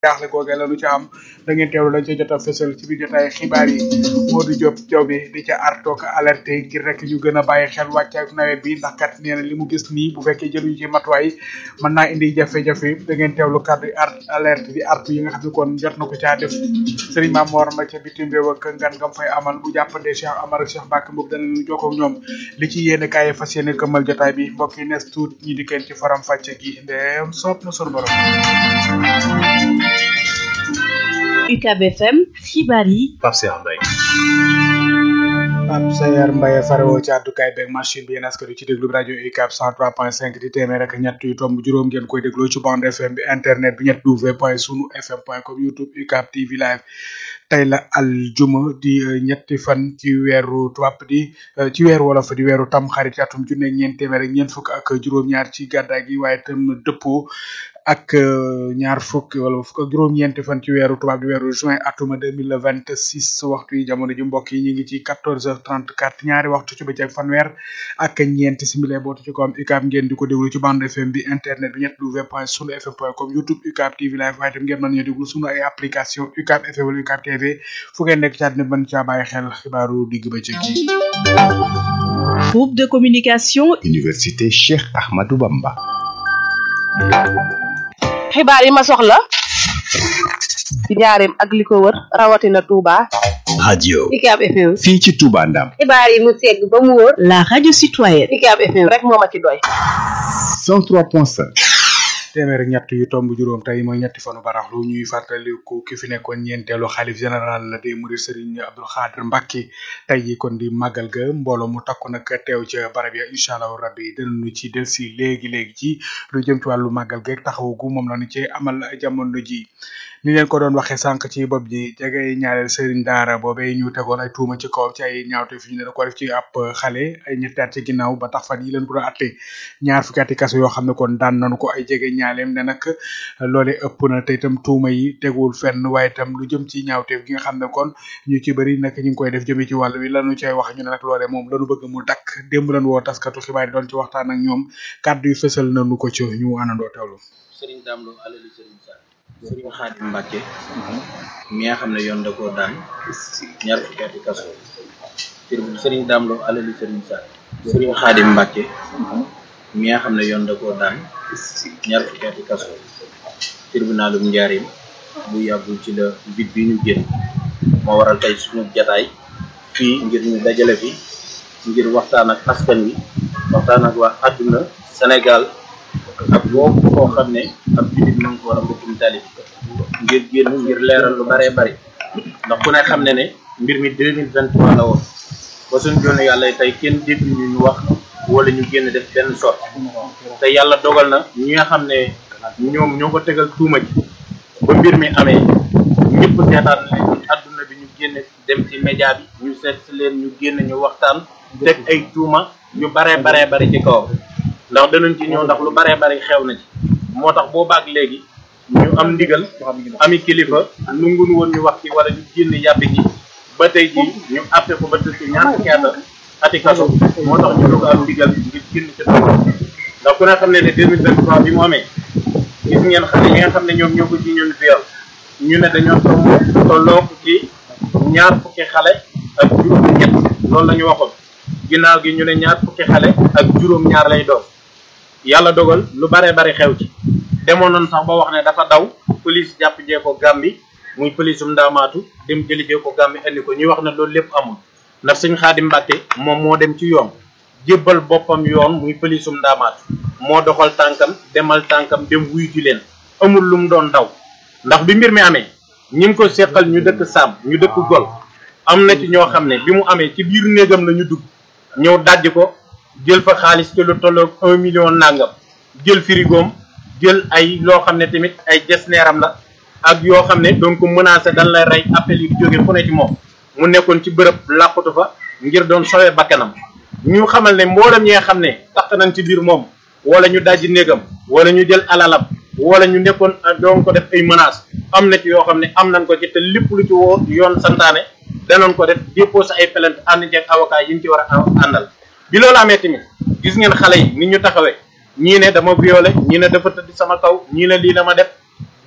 jaaxle googee la nu ca am da ngeen teewlu lañ ca jot a fësal ci biir jotaay xibaar yi Modou Diop Diop bi di ca artoog alerté ngir rek ñu gën a bàyyi xel wàccaay nawet bi ndax kat nee na li mu gis nii bu fekkee jëluñu ci matuwaay mën naa indi jafe-jafe da ngeen teewlu kàddu art alerte di artu yi nga xam ne kon jot na ko caa def Serigne Mame Mor ma ca bitim réew ak ngan ngam fay amal bu jàppandee Cheikh Amar ak Cheikh Bakk Mboub danañu jokkoo ak ñoom li ci yéene kaay fas yéene këmmal jotaay bi mbokk yi nees tuut ñi di kenn ci faram fàcce gi ndeem soob na sunu borom UCAB FM xibaar yi Pape Cheikh Mbaye Pape Sayar Mbaye farewoo ci àddukaay beeg machine bi yéen askan wi ci déglu bi rajo UCAB 103.5 di téeméer ak ñett yu tomb juróom ngeen koy dégloo ci bande FM bi internet bi ñett w point sunu fm point com youtube UCAB TV live tey la aljuma di ñetti fan ci weeru tubaab di ci weeru wolof di weeru tam xarit atum junne ñeent téeméer ak ñeent fukk ak juróom-ñaar ci gàddaay gi waaye tam dëppoo ak ñaar fukk wala fukk ak juróom-ñeenti fan ci weeru tubaab di weeru juin atuma deux mille vingt six waxtu yi jamono ji mbokk yi ñu ngi ci quatorze heures trente quatre ñaari waxtu ci bëccëg fanweer ak ñeenti simili bootu ci kawam UCAB ngeen di ko déglu ci bande FM bi internet bi ñett w point sunu fm point com youtube UCAB TV live waaye tam ngeen mën ñu déglu sunu ay application UCAB FM wala UCAB TV fu ngeen nekk ci àddina mën caa bàyyi xel xibaaru digg bëccëg yi. groupe de communication Université Cheikh Ahmadou Bamba xibaar yi ma soxla ci njaareem ak li ko wër rawatina Touba. radio UCAB FM. fii ci Touba Ndam xibaar yi mu segg ba mu wóor. la radio citoyenne UCAB FM rek moo ma ci doy. 103.5 téeméer ak ñett yu tomb juróom tey mooy ñetti fanu baraxlu ñuy fàttaliku ki fi nekkoon ñeenteelu xalif général la des mourides Serigne Abdou Khadre Mbacké tey yi kon di màggal ga mbooloo mu takku nag teew ca barab ya incha allah rabbi dinañu ci delsi léegi léegi ci lu jëm ci wàllu màggal ga taxawu gu moom la ñu ci amal jamono ji ni leen ko doon waxee sànq ci bopp ji jege ñaareel Serigne Daara boobee ñu tegoon ay tuuma ci kaw ci ay ñaawte fi ñu ne da ko def ci ab xale ay ñetti at ci ginnaaw ba tax fan yi leen ko doon atte ñaar fukki ati kaso yoo xam ne kon daan nañu ko ay jege ñaaleem ne nag loole ëpp na te itam tuuma yi teguwul fenn waaye itam lu jëm ci ñaawteef gi nga xam ne kon ñu ci bëri nag ñu ngi koy def jëmee ci wàll wi lanu cay wax ñu ne nag loole moom lanu bëgg mu dakk démb lan woo taskatu xibaar yi doon ci waxtaan ak ñoom kàddu yi fësal nañu ko ci ñu àndandoo teewlu sëriñ Dame Lo alali sëriñ Sall sëriñ Xaadim Mbàkke mi nga xam ne yoon da koo daan ñaar fukki ati kaso sëriñ Dame Lo alali sëriñ Sall sëriñ Xaadim Mbàkke mi nga xam ne yoon da koo daan ñaar fukki ati kaso tribunalum njaarim bu yàggul ci la bit bi ñu génn moo waral tey suñu jataay fii ngir ñu dajale fi ngir waxtaan ak askan wi waxtaan ak waa àdduna Sénégal ak boobu koo xam ne ab jullit na nga ko war a mbokkum talib ngir génn ngir leeral lu baree bari ndax ku ne xam ne ne mbir mi deux mille vingt trois la woon ba suñ joonu yàlla tey kenn dégg ñu ñu wax wala ñu génn def benn sort te yàlla dogal na ñi nga xam ne ñoom ñoo ko tegal tuuma ji ba mbir mi amee ñëpp seetaan leen adduna bi ñu génn dem ci média bi ñu seet si leen ñu génn ñu waxtaan teg ay tuuma yu baree baree bari ci kawam ndax danañ ci ñëw ndax lu baree bari xew na ci moo tax boo baag léegi ñu am ndigal ami kilifa nungun woon ñu wax ci wala ñu génn yàbbi ci ba tey ji ñu àtte ko ba tëdd ñaar fukki at ati kaso moo tax ñu doog am ndigal ngir génn ci doog ndax ku ne xam ne ne deux mille vingt trois bi mu amee gis ngeen xale yi nga xam ne ñoom ñoo ko ci ñun viol ñu ne dañoo toll tolloo ci ñaar fukki xale ak juróom ñett loolu la ñu waxoon ginnaaw gi ñu ne ñaar fukki xale ak juróom ñaar lay doon yàlla dogal lu baree bari xew ci demoon nañ sax ba wax ne dafa daw police jàpp jee ko gàmbi muy police um ndaamaatu dem jëli jee ko gàmbi andi ko ñuy wax ne loolu lépp amul ndax sëñ Xaadim Mbàkke moom moo dem ci yoon jébbal boppam yoon muy police um ndaamaatu moo doxal tànkam demal tànkam dem wuy ji leen amul lu mu doon daw ndax bi mbir mi amee ñi ngi ko seqal ñu dëkk Saam ñu dëkk Gol am na ci ñoo xam ne bi mu amee ci biir néegam la ñu dugg ñëw dajj ko jël fa xaalis ci lu tolloog un million nangam jël firigoom jël ay loo xam ne tamit ay jesneeram la ak yoo xam ne donc menacé dañ lay rey appel yi di jóge fu ne ci moom mu nekkoon ci bërëb làqatu fa ngir doon sowee bakkanam ñu xamal ne mboolem ñi nga xam ne tax nañ ci biir moom wala ñu dajji néegam wala ñu jël alalam wala ñu nekkoon doon ko def ay menaces am na ci yoo xam ne am nañ ko ci te lépp lu ci woo yoon santaane danoon ko def déposé ay plainte ànd ceeg avocat yi ñu ci war a àndal bi loolu amee tamit gis ngeen xale yi ni ñu taxawee ñii ne dama violé ñii ne dafa tëdd sama kaw ñii ne lii la ma def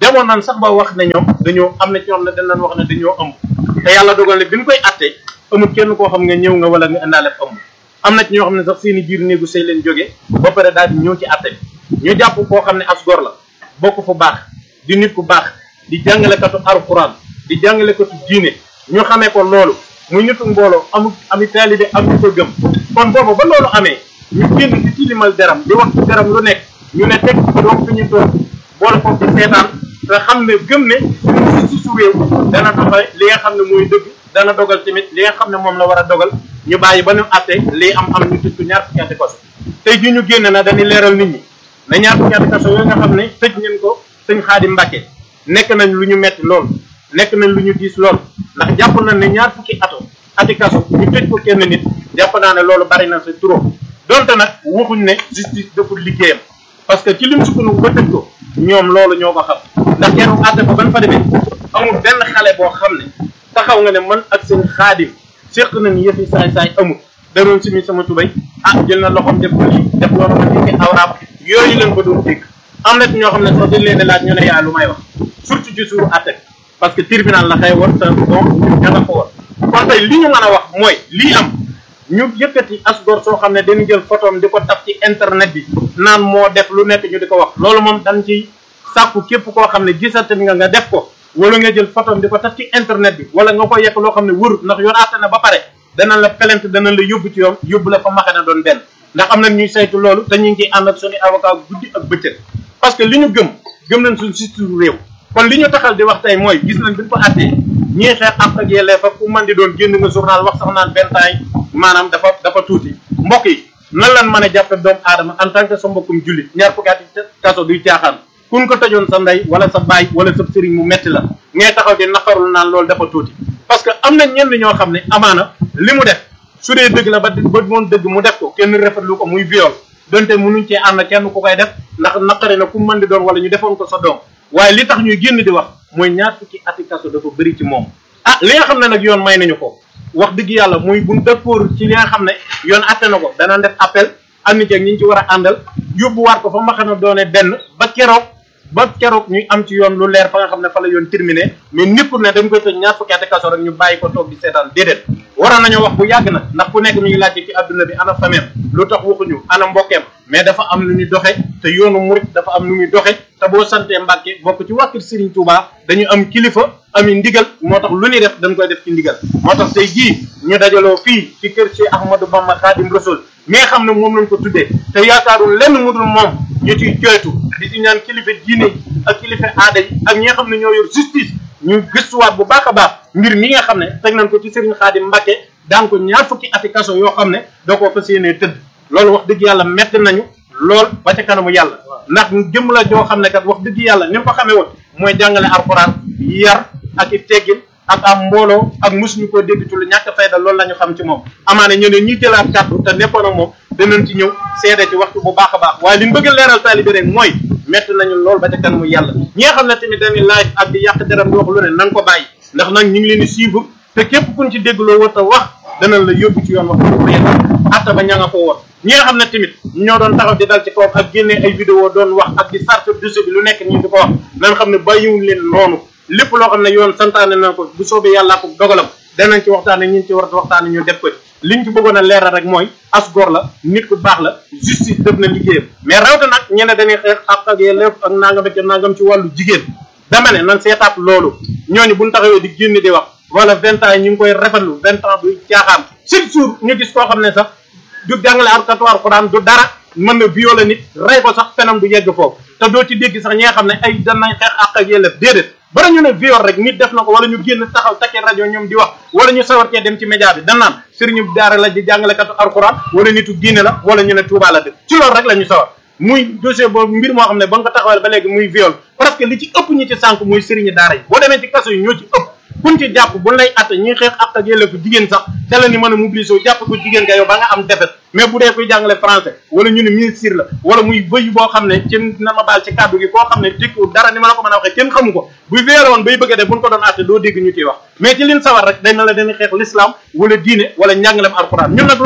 demoon nañ sax ba wax ne ñoom dañoo am na ci ñoom ne dañ leen wax ne dañoo ëmb te yàlla dogal ne bi ñu koy attee amul kenn koo xam nga ñëw nga wala nga indaale ëmb am na ci ñoo xam ne sax seeni biir néegu sëy leen jógee ba pare daal di ñëw ci atte bi ñu jàpp koo xam ne as gor la bokk fu baax di nit ku baax di jàngalekatu alquran di jàngalekatu diine ñu xamee ko loolu muy nitu mbooloo amu ami taalibe am ñu ko gëm kon boobu ba loolu amee ñu génn di tilimal deram di wax ci deram lu nekk ñu ne teg doom fi ñu toog boole ko ci seetaan te xam ne gëm ne suñu si su réew dana doxale li nga xam ne mooy dëgg dana dogal tamit li nga xam ne moom la war a dogal ñu bàyyi ba ñu àtte lii am am ñu tëj ko ñaar fukki ati kaso tey ji ñu génn na dañuy leeral nit ñi ne ñaar fukki ati kaso yooyu nga xam ne tëj ngeen ko sëñ Xaadim Mbàkke nekk nañ lu ñu metti lool nekk nañ lu ñu diis lool ndax jàpp nañ ne ñaar fukki ato ati kaso ñu tëj ko kenn nit jàpp naa ne loolu bari na sa trop donte nag waxuñ ne justice deful liggéeyam parce que ci lim sukkandiku ba tëj ko ñoom loolu ñoo ko xam ndax keroog àtte ba ban fa demee amul benn xale boo xam ne taxaw nga ne man ak seen xaadim séq nañ yëfi saay-saay amul daroon simi sama tubay ah jël na loxoom def ko lii def loolu ma nekk awraam yooyu leen ko doon dégg am na ci ñoo xam ne sax dañ leen di laaj ñu ne yaa lu may wax surtout ci suuru àtte parce que tribunal la xëy woon te bon ña nga fa woon kon tey li ñu mën a wax mooy lii am ñu yëkkati asgor soo xam ne dañu jël photom di ko taf ci internet bi naan moo def lu nekk ñu di ko wax loolu moom dañ ciy sàkku képp koo xam ne gisate nga nga def ko wala nga jël photom di ko taf ci internet bi wala nga ko yekk loo xam ne wërut ndax yoon àtte na ba pare danañ la plainte danañ la yóbbu ci yoon yóbbu la fa maxe na doon benn ndax am na ñuy saytu loolu te ñu ngi ciy ànd ak suñu avocat guddi ak bëccëg parce que li ñu gëm gëm nañ suñu justice réew kon li ñu taxal di wax tey mooy gis nañ bi ñu ko àttee ñii xeex ak ak yelleef ak ku man di doon génn nga journal wax sax naan benn temps yi maanaam dafa dafa tuuti mbokk yi nan lan mën a jàppe doomu aadama en tant que sa mbokkum jullit ñaar fukki at kaso duy caaxaan kun ko tëjoon sa ndey wala sa baay wala sa sëriñ mu metti la ngay taxaw di naqarul naan loolu dafa tuuti parce que am na ñenn ñoo xam ne amaana li mu def su dee dëgg la ba ba moon dëgg mu def ko kenn rafetlu ko muy viol donte mënuñ cee ànd kenn ku koy def ndax naqari na ku mën di doon wala ñu defoon ko sa doom waaye li tax ñuy génn di wax mooy ñaar fukki ati kaso dafa bëri ci moom ah li nga xam ne nag yoon may nañu ko wax dëgg yàlla muy buñ d'accord ci li nga xam ne yoon atte na ko dana def appel am ni ci ak ñi ñu ci war a àndal yóbbuwaat ko fa ma xam ne doone benn ba keroog ba keroog ñuy am ci yoon lu leer fa nga xam ne fa la yoon terminé mais nekkul ne dañ koy tëj ñaar fukki ati kaso rek ñu bàyyi ko toog di seetaan déedéet waroon nañoo wax bu yàgg nag ndax ku nekk mi ngi laajte ci adduna bi ana fameem lu tax waxuñu ana mbokkeem mais dafa am lu ñuy doxe te yoonu murit dafa am lu muy doxe te boo santee Mbàkke bokk ci wàkkir Serigne Touba dañu am kilifa ami ndigal moo tax lu ñuy def dañ koy def ci ndigal moo tax tey jii ñu dajaloo fii ci kër Cheikh Ahmadou Bamba Khadim Rasoul mi nga xam ne moom lañ ko tuddee te yaakaarul lenn mu dul moom ñu ciy joytu di ci ñaan kilifa diine yi ak kilifa aada yi ak ñi nga xam ne ñoo yor justice ñu gëstuwaat bu baax a baax mbir mi nga xam ne teg nañ ko ci Serigne Khadim Mbacke daan ko ñaar fukki ati kaso yoo xam ne doo ko fas yéenee tëdd loolu wax dëgg yàlla metti nañu lool ba ca kanamu yàlla ndax jëm la joo xam ne kat wax dëgg yàlla ni mu ko xamee woon mooy jàngale alxuraan yar ak i teggin ak am mbooloo ak mosuñu koo dégg ci lu ñàkk fayda loolu la ñu xam ci moom amaana ñu ne ñuy jëlaat kàddu te nekkoon ak moom danañ ci ñëw seede ci waxtu bu baax a baax waaye li ñu bëgg a leeral taalibe rek mooy metti nañu lool ba ca kanamu yàlla ñi nga xam ne tamit dañuy live ak di yàq deram di wax lu ne nan ko bàyyi ndax nag ñu ngi leen di suivre te képp kuñ ci déggloo war a wax danañ la yóbbu ci yoon wax ko yéen atta ba ña nga ko woon ñi nga xam ne tamit ñoo doon taxaw di dal ci kaw ak génne ay vidéo doon wax ak di sarta dossier bi lu nekk ñu di ko wax nan xam ne bàyyiwuñ leen noonu lépp loo xam ne yoon santaane na ko bu soobee yàllaa ko dogalam danañ ci waxtaane ñi ci war a waxtaane ñu def ko liñ ci bëggoon a leeral rek mooy as góor la nit ku baax la justice def na liggéeyam mais rawte nag ñene dañuy xeex ak ak yelleef ak nangam ak nangam ci wàllu jigéen dama ne nan seetaat loolu ñooñu buñ taxawee di génn di wax wala vingt ans yi ñu ngi koy rafetlu vingt ans du caaxaan chaque jour ñu gis koo xam ne sax du jàngale arkatu alxuraan du dara mën na violer nit rey ko sax fenam du yegg foofu te doo ci dégg sax ñi nga xam ne ay danañ xeex ak ak yelleef déedéet bara ñu ne viol rek nit def na ko wala ñu génn taxaw takkee rajo ñoom di wax wala ñu sawar cee dem ci média bi dan naan sëriñu daara la di jàngalekatu alxuraan wala nitu diine la wala ñu ne Touba la dëkk ci loolu rek la ñu sawar muy dossier boobu mbir moo xam ne ba nga ko taxawal ba léegi muy viol parce que li ci ëpp ñi ci sànk muy sëriñu daara yi boo demee ci kaso yi ñoo ci ëpp kuñ ci jàpp bu lay atte ñuy xeex ak ak yelleefu jigéen sax te la ni mën a mobiliser jàpp ko jigéen nga yow ba nga am defet mais bu dee kuy jàngale français wala ñu ne ministre la wala muy bëy boo xam ne ci na ma baal ci kàddu gi koo xam ne dikku dara ni ma la ko mën a waxee kenn xamu ko bu veere woon bay bëgg a def buñ ko doon atte doo dégg ñu ciy wax mais ci liñ sawar rek day na la dañuy xeex l'islam wala diine wala njàngalem alxuraan ñun nag loolu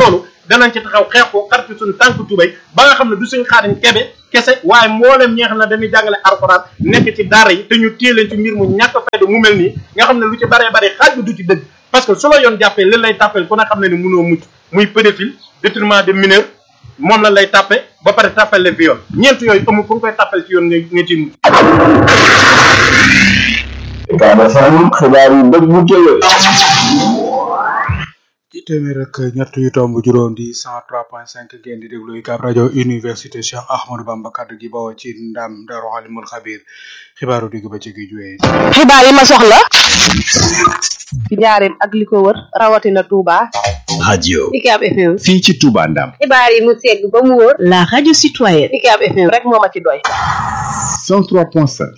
danañ ci taxaw xeex ko xar ci suñu tànk tubay ba nga xam ne du suñ xaariñ kebe kese waaye mboolem ñi nga xam ne dañuy jàngale alxuraan nekk ci daara yi te ñu téye leen ci mbir mu ñàkk fayda mu mel nii nga xam ne lu ci baree bari xaaj bi du ci dëgg parce que su la yoon jàppee li lay tàppeel ku ne xam ne ni mënoo mucc muy pédophile détournement de mineur moom la lay tàppe ba pare tàppel le viol ñeent yooyu amul fu nga koy tàppel ci yoon nga nga ci mucc Ucab FM xibaar yu dëgg bu tëye ci téeméer ak ñett yu tomb juróom di 103.5 ngeen di déglu UCAB rajo université Cheikh Ahmadou Bamba kaddu gi bawoo ci ndam Daaru Alimul Xabir xibaaru digg ba ci gi juwee xibaar yi ma soxla ci njaareem ak li ko wër rawatina Touba. radio UCAB FM fii ci Touba Ndam xibaar yi mu segg ba mu wóor. la radio citoyenne UCAB FM rek moo ma ci doy. 103.5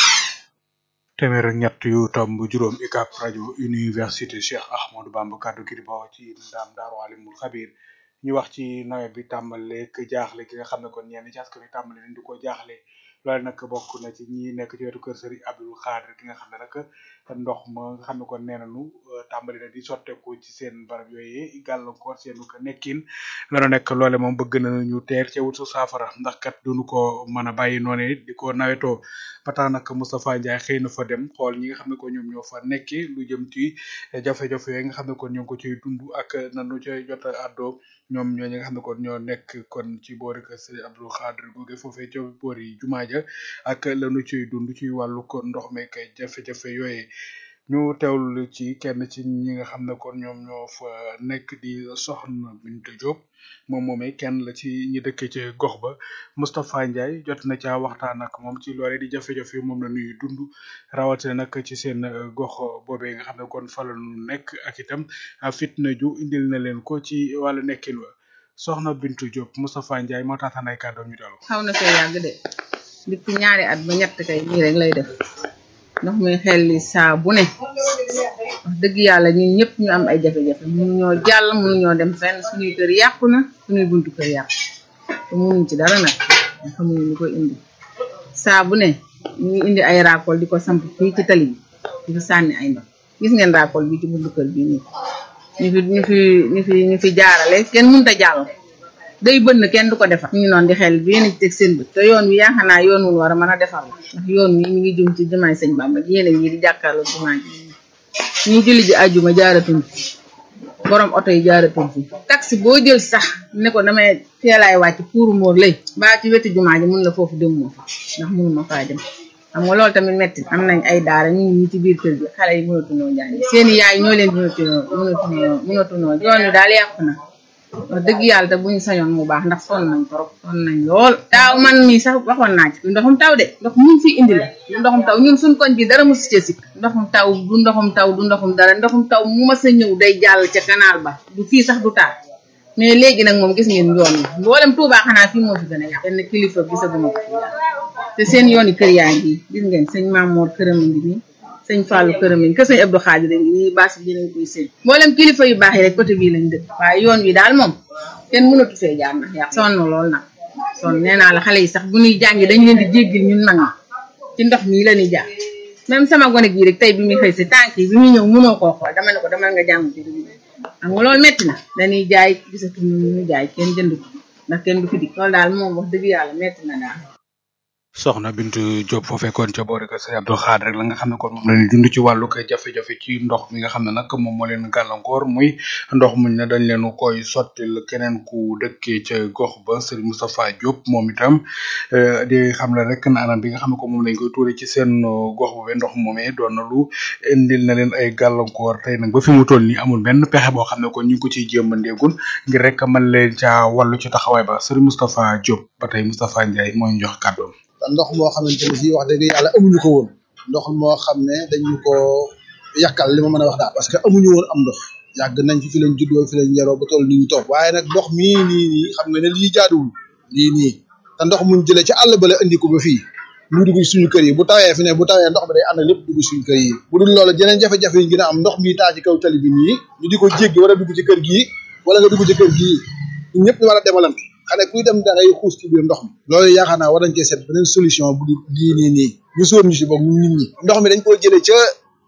téeméer ak ñett yu tomb juróom UCAB rajo université Cheikh Ahmadou Bamba kaddu gi di bawoo ci ndam Daaru Alimul Xabir ñu wax ci nawet bi tàmbaleeg jaaxle gi nga xam ne kon ñenn ci askan wi tàmbale nañ di ko jaaxle loolu nag bokk na ci ñi nekk ci wetu kër Serigne Abdou Khadre gi nga xam ne nag ndox ma nga xam ne kon nee nañu tàmbali na di sotteeku ci seen barab yooyu gàllankoor seenu ko nekkin lana nekk loole moom bëgg nañu teer ca wut su saafara ndax kat duñu ko mën a bàyyi noonu di ko nawetoo ba tax nag Moustapha Ndiaye xëy na fa dem xool ñi nga xam ne ko ñoom ñoo fa nekkee lu jëm ci jafe-jafe yooyu nga xam ne kon ñoo ngi ko ciy dund ak nanu ca jot a àddoo ñoom ñoo ñi nga xam ne kon ñoo nekk kon ci boori kër Serigne Abdou Khadre googe foofee ca boori jumaa ja ak lanu ciy dund ci wàllu kon ndox meek jafe-jafe yooyee ñu teewlu ci kenn ci ñi nga xam ne kon ñoom ñoo fa nekk di soxna Binta Diop moom moomee kenn la ci ñi dëkkee ci gox ba Moustapha Ndiaye jot na caa waxtaan ak moom ci loole di jafe-jafe moom la ñuy dund rawatina nag ci seen gox boobee nga xam ne kon fa la ñu nekk ak itam fitna ju indil na leen ko ci wàllu nekkin wa soxna Bintu Diop Moustapha Ndiaye moo taataan ay kàddoom ñu teewlu. xaw na fee yàgg de depuis ñaari at ba ñett kay nii rek lay def ndox muy xel li saa bu ne wax dëgg yàlla ñun ñëpp ñu am ay jafe-jafe mënuñoo jàll mënuñoo dem fenn suñuy kër yàqu na suñuy buntu kër yàqu te mënuñ ci dara nag nga xamuñu lu ko indi saa bu ne ñu ngi indi ay raakool di ko samp fii ci tali bi di fi sànni ay ndox gis ngeen raakool bi ci buntu kër bi nii ñu fi ñu fi ñu fi ñu fi jaarale kenn mënut a jàll day bënn kenn du ko defar ñu ngi noonu di xel bi yéen a ci teg seen bët te yoon wi yaakaar naa yoon wul war a mën a defar la ndax yoon wi mi ngi jëm ci jumaay sëñ Bamba yéen a ngi di jàkkaarloo jumaa ji ñuy julli ji àjjuma jaaratuñ fi borom oto yi jaaratuñ fi taxi boo jël sax ne ko damay teelaay wàcc pour móor lay baa ci wetu jumaa ji mun la foofu dem moo fa ndax mënuma faa dem xam nga loolu tamit metti am nañ ay daara ñu ngi ñi ci biir kër gi xale yi mënatunoo jàng seeni yaay ñoo leen mënatunoo mënatunoo mënatunoo yoon wi daal yàqu na wax dëgg yàlla te bu ñu sañoon mu baax ndax sonn nañ trop sonn nañ lool daaw man mii sax waxoon naa ci du ndoxum taw de ndox mun fi indi la du ndoxum taw ñun suñ koñ bi dara mu si sikk ndoxum taw du ndoxum taw du ndoxum dara ndoxum taw mu mas a ñëw day jàll ca canal ba du fii sax du taal mais léegi nag moom gis ngeen yoon yi mboolem Tuubaa xanaa fii moo fi gën a yàq benn kilifa gisaguma ko fi te seen yooni kër yaa ngi gis ngeen sëñ Mamoor këram a ngi nii sëñ Fallou këram a ngi kër sëñ Abdou Khadir a ngi nii baas bi dinañ koy seen mboolem kilifa yu baax yi rek côté bii lañ dëkk waaye yoon wi daal moom kenn mënatu fee jaar ndax yàq sonn lool nag sonn nee naa la xale yi sax bu ñuy jàngi dañ leen di jéggil ñun mag ñi ci ndox mii la ñuy jaar même sama gone gii rek tey bi muy xëy si tànk yi bi muy ñëw mënoo koo xool dama ne ko dama nga jàng ci dugub xam nga loolu metti na dañuy jaay gisatuñu ñu jaay kenn jënd ko ndax kenn du fi dik loolu daal moom wax dëgg yàlla metti na daal soxna Bintu Diop foo fekkoon ca boori kër Serigne Abdou Khadre rek la nga xam ne kon moom la ñuy dund ci wàllu koy jafe-jafe ci ndox mi nga xam ne nag moom moo leen gàllankoor muy ndox muñ ne dañ leen koy sottil keneen ku dëkkee ca gox ba Serigne Moustapha Diop moom itam di xam la rek na anam bi nga xam ne ko moom lañ koy tuure ci seen gox boobee ndox moomee doon na lu indil na leen ay gàllankoor tey nag ba fi mu toll nii amul benn pexe boo xam ne kon ñu ngi ko ciy jéemandeegul ngir rek mën leen caa wàllu ci taxawaay ba Serigne Moustapha Diop ba tey Moustapha Ndiaye moo ñu jox kàddoom ndox moo xamante ne fii wax dëgg yàlla amuñu ko woon ndox moo xam ne dañu ko yàkkal li ma mën a wax daal parce que amuñu woon am ndox yàgg nañ fi fi lañ juddoo fi lañ yaroo ba toll ni ñu toog waaye nag ndox mii nii nii xam nga ne lii jaaduwul lii nii te ndox muñ jëlee ci àll ba la indi ko ba fii mu dugg suñu kër yi bu tawee fi ne bu tawee ndox bi day ànd lépp dugg suñu kër yi bu dul loolu jeneen jafe-jafe yi gën a am ndox mi taa ci kaw tali bi nii ñu di ko jéggi war a dugg ci kër gii wala nga dugg ci kër gii ñun ñëpp ñu war a demalante xane kuy dem da ngay xuus ci biir ndox mi loolu yaakaar naa war nañ cee seet beneen solution bu dul lii nii nii ñu sóor ñu si boog ñun nit ñi ndox mi dañ koy jëlee ca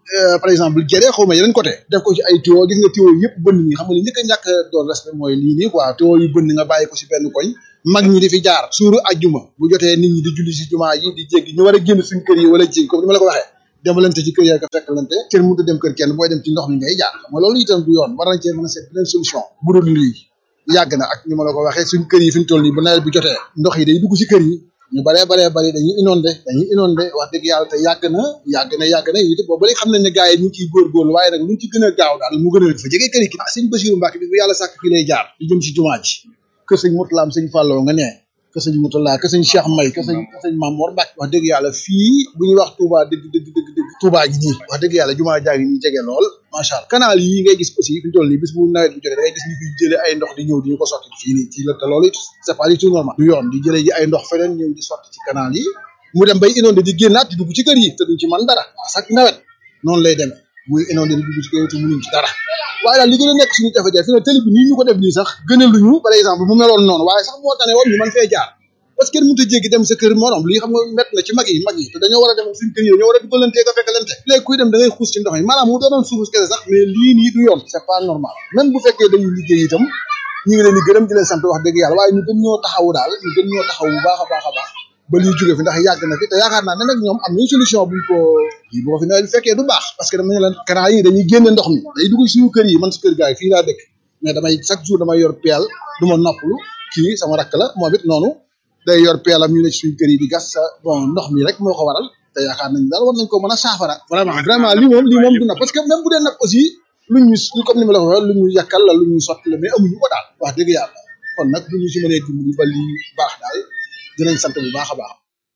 par exemple jëree xaw ma yeneen côté def ko ci ay tuyau gis nga tuyau yëpp bënn ñi xam nga li njëkk a ñàkk doon respect mooy lii nii quoi tuyau yu bënn nga bàyyi ko si benn koñ mag ñi di fi jaar suuru ajjuma bu jotee nit ñi di julli si jumaa yi di jéggi ñu war a génn suñ kër yi wala jéggi comme ni ma la ko waxee demalante ci kër yi ak fekkalante kenn mënut a dem kër kenn booy dem ci ndox mi ngay jaar xam nga loolu itam du yoon war nañ cee mën a seet beneen solution bu dul lii yàgg na ak ni ma la ko waxee suñ kër yi fi ñu toll nii bu nawet bi jotee ndox yi day dugg si kër yi ñu baree baree bari dañuy inondé dañuy inondé wax dëgg yàlla te yàgg na yàgg na yàgg na it boobu léegi xam nañ ne gars yi ñu ngi ciy góorgóorlu waaye nag luñ ci gën a gaaw daal mu gën a fa jege kër yi ah sëñ Basiru Mbàkke bi bu yàlla sàkk fii lay jaar di jëm si jumaa ji kër sëñ Mutlaam sëñ Fàlloo nga nee kër sëñ Mutala kër sëñ Cheikh May kër sëñ kër sëñ Mamoor Mbàkke wax dëgg yàlla fii bu ñuy wax Touba dëgg dëgg dëgg dëgg Touba gi nii wax dëgg yàlla jumaa jaa ngi nii jege lool macha allah canal yi ngay gis aussi fi ñu toll nii bis bu nawet bi jotee da ngay gis ñu fiy jëlee ay ndox di ñëw di ñu ko sotti fii nii ci la te loolu it c'est pas du tout normal du yoon di jëlee ji ay ndox feneen ñëw di sotti ci canal yi mu dem bay inondé di génnaat di dugg ci kër yi te duñ ci man dara chaque nawet noonu lay demee muy inondé di dugg ci kër yi te mënuñ ci dara waaye daal li gën a nekk suñu jafe-jafe fi ne télé bi nii ñu ko def nii sax gënaluñu par exemple mu meloon noonu waaye sax moo tane woon ñu mën fee jaar parce que kenn mënut a jéggi dem sa kër morom lii xam nga mett na ci mag yi mag yi te dañoo war a dem suñu kër yi dañoo war a dugalantee ko fekkalante léegi kuy dem da ngay xuus ci ndox mi maanaam mu doonoon suufus kese sax mais lii nii du yoon c'est pas normal même bu fekkee dañuy liggéey itam ñu ngi leen di gërëm di leen sant wax dëgg yàlla waaye ñu gën ñoo taxawu daal ñu gën ñoo taxawu bu baax a baax a baax ba lii jóge fi ndax yàgg na fi te yaakaar naa ne nag ñoom am nañ solution buñ ko yi bu ko fi nawet bi fekkee du baax parce que dama ne leen canal yi dañuy génne ndox mi day dugg suñu kër yi man si kër gaay fii laa dëkk mais damay chaque jour damay yor peel du ma noppalu kii sama rakk la moom it noonu day yor peelam ñu ne ci suñu kër yi di gas sa bon ndox mi rek moo ko waral te yaakaar nañ daal war nañ ko mën a saafara vraiment vraiment lii moom lii moom du nag parce que même bu dee nag aussi lu ñu comme ni ma la ko waxee lu ñu yàkkal la lu ñu sotti la mais amuñu ko daal wax dëgg yàlla kon nag bu ñu si mënee dimbali ba lii baax daal dinañ sant bu baax a baax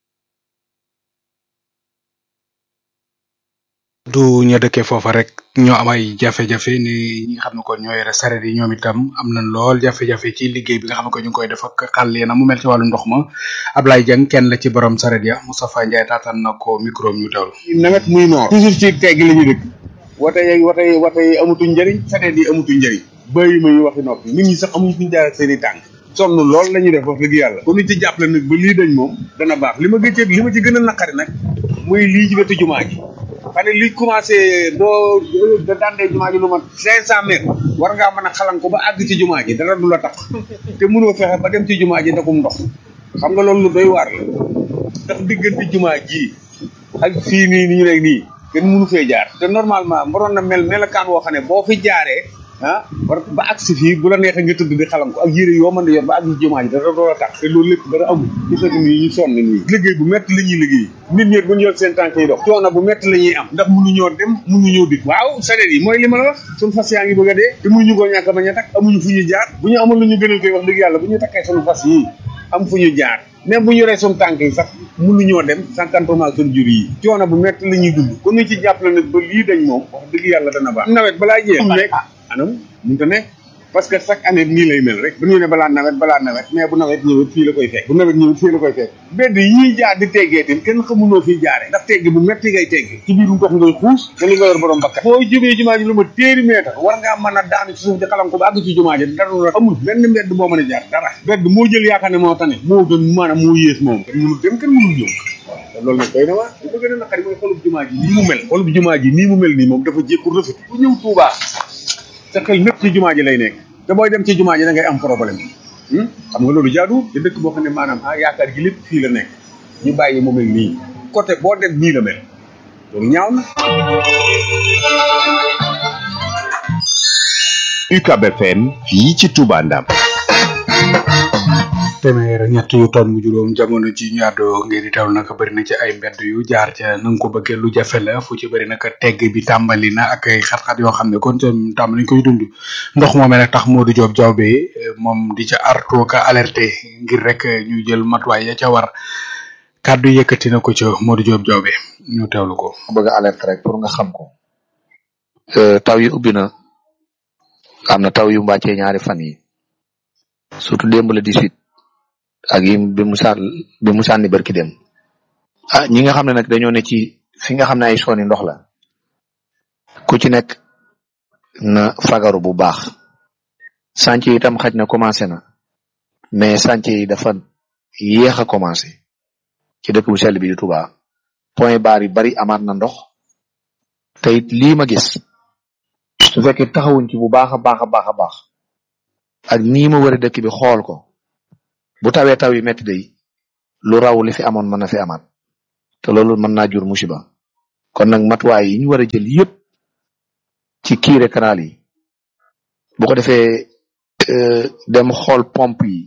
du ña dëkkee foofa rek ñoo am ay jafe-jafe ni ñi nga xam ne kon ñoo yore saret yi ñoom itam am nañ lool jafe-jafe ci liggéey bi nga xam ne ko ñu ngi koy def ak xàll na mu mel ci wàllu ndox ma Ablaye Dieng kenn la ci borom saret ya Moustapha Ndiaye taataan na ko micro ñu teewlu. nawet muy noor toujours ci tegg la ñu dëkk wate yi wate yi wate yi amutuñ njëriñ saret yi amutuñ njëriñ bëyi ma yi waxi noppi nit ñi sax amuñ fuñ jaar ak seen i tànk sonn lool la ñuy def wax dëgg yàlla ku ñu ci jàppale nag ba lii dañ moom dana baax li ma gëccee li ma ci gën a naqari nag muy lii ci wetu jumaa ji xam ne li commencé doo da dandee jumaa ji lu ma cinq cent mètres war ngaa mën a xalan ko ba àgg ci jumaa ji dara du la tax te mënoo fexe ba dem ci jumaa ji ndakum ndox xam nga loolu lu doy waar la ndax diggante jumaa ji ak fii nii ni ñu nekk nii kenn mënu fee jaar te normalement waroon na mel melakaan woo xam ne boo fi jaaree ah war ba agsi fii bu la neexee nga tëdd di xalam ko ak yére yoo mën di yor ba àgg ci jumaa ji dara doo la tax te loolu lépp dara amul gis nga nii ñu sonn nii liggéey bu metti la ñuy liggéey nit ñi bu ñu yor seen tànk yi dox coono bu metti la ñuy am ndax mënuñoo dem mënuñoo dikk waaw sareet yi mooy li ma la wax suñ fas yaa ngi bëgg a dee te mënuñu koo ñàkk bañ a takk amuñu fu ñu jaar bu ñu amul lu ñu gënal koy wax dëgg yàlla bu ñu takkee suñu fas yi am fu ñu jaar même bu ñu yoree suñu tànk yi sax mënuñoo dem sankantement suñu jur yi coono bu metti la ñuy dund ku ñu ci jàppale nag ba lii dañ moom wax dëgg yàlla dana baax nawet balaa jeex nekk anam mënu ta nekk parce que chaque année nii lay mel rek bu ñu ne balaa nawet balaa nawet mais bu nawet ñëwee fii la koy fekk bu nawet ñëwee fii la koy fekk bedd yii jaar di teggee tin kenn xamunoo fii jaare ndax tegg bu metti ngay tegg ci biir ndox ngay xuus te li nga yor borom bakkat boo jógee jumaa ji lu ma téeri meetar war ngaa mën a daanu ci suuf di xalam ko ba àgg ci jumaa ji dara la amul benn mbedd boo mën a jaar dara bedd moo jël yaakaar ne moo tane moo gën maanaam moo yées moom kenn mënul dem kenn mënul ñëw te loolu nag doy na waa li ma gën a naqari mooy xolub jumaa ji nii mu mel xolub jumaa ji nii mu mel nii moom dafa jékku rafet ku ñëw Tuubaa sa xel lépp ci jumaa ji lay nekk te booy dem ci jumaa ji da ngay am problème xam nga loolu jaadu te dëkk boo xam ne maanaam ah yaakaar gi lépp fii la nekk ñu bàyyi mu mel nii côté boo dem nii la mel loolu ñaaw na. UCAB FM fii ci Touba Ndam. téeméer ñett yu ton mu juróom jamono ji ñu àddoo ngeen di teewlu nag bëri na ci ay mbedd yu jaar ca na nga ko bëggee lu jafe la fu ci bëri nag tegg bi tàmbali na ak ay xat-xat yoo xam ne kon tam tàmbali ñu koy dund ndox moomee nag tax Modou Diop Diaw bi moom di ca artu ka alerté ngir rek ñu jël matuwaay ya ca war kàddu yëkkati na ko ca Modou Diop Diaw bi ñu teewlu ko. bëgg a alerte rek pour nga xam ko taw yi ubbi na am na taw yu mbàccee ñaari fan yi surtout démb la 18 ak yi bi mu sànn bi mu sànni barki dem ah ñi nga xam ne nag dañoo ne ci fi nga xam ne ay sooni ndox la ku ci nekk na fagaru bu baax sànc yi itam xaj na commencé na mais sànc yi dafa yéex a commencé ci dëkk bu sell bi di Touba point barre yu bari amaat na ndox te it lii ma gis su fekkee taxawuñ ci bu baax a baax a baax a baax ak nii ma wëri dëkk bi xool ko bu tawee taw yi metti day lu raw li fi amoon mën na fi amaat te loolu mën naa jur musiba kon nag matuwaay yi ñu war a jël yépp ci kiire canal yi bu ko defee dem xool pompe yi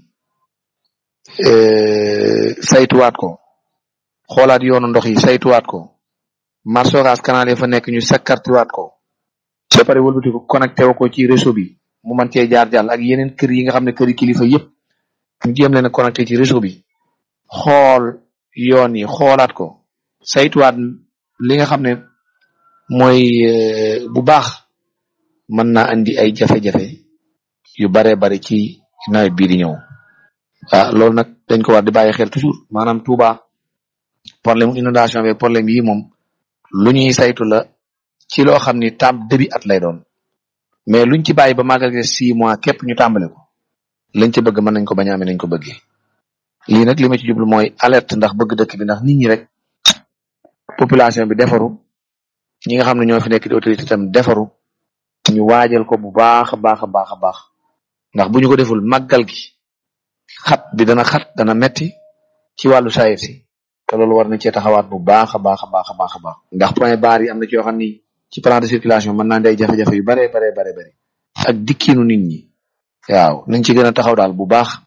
saytuwaat ko xoolaat yoonu ndox yi saytuwaat ko marsogas canal yi fa nekk ñu sakkartiwaat ko ba pare wëlbati ko connecté wu ko ci réseau bi mu mën cee jaar jàll ak yeneen kër yi nga xam ne këri kilifa yépp ñu jéem leen a connecté ci réseau bi xool yoon yi xoolaat ko saytuwaat li nga xam ne mooy bu baax mën naa andi ay jafe-jafe yu baree bari ci nawet bii di ñëw ah loolu nag dañ ko war di bàyyi xel toujours maanaam Touba problème inondation bi problème yi moom lu ñuy saytu la ci loo xam ni tam début at lay doon mais luñ ci bàyyi ba màggal gi six mois képp ñu tàmbale ko lañ ci bëgg mën nañ ko bañ a amee nañ ko bëggee lii nag li ma ci jublu mooy alerte ndax bëgg dëkk bi ndax nit ñi rek population bi defaru ñi nga xam ne ñoo fi nekk di autorité tam defaru ñu waajal ko bu baax a baax a baax a baax ndax bu ñu ko deful màggal gi xat bi dana xat dana metti ci wàllu sayir si te loolu war na cee taxawaat bu baax a baax a baax a baax a baax ndax point barre yi am na ci yoo xam ni ci plan de circulation mën naa day jafe-jafe yu bare bare bare bare ak dikkiinu nit ñi waaw nañ ci gën a taxaw daal bu baax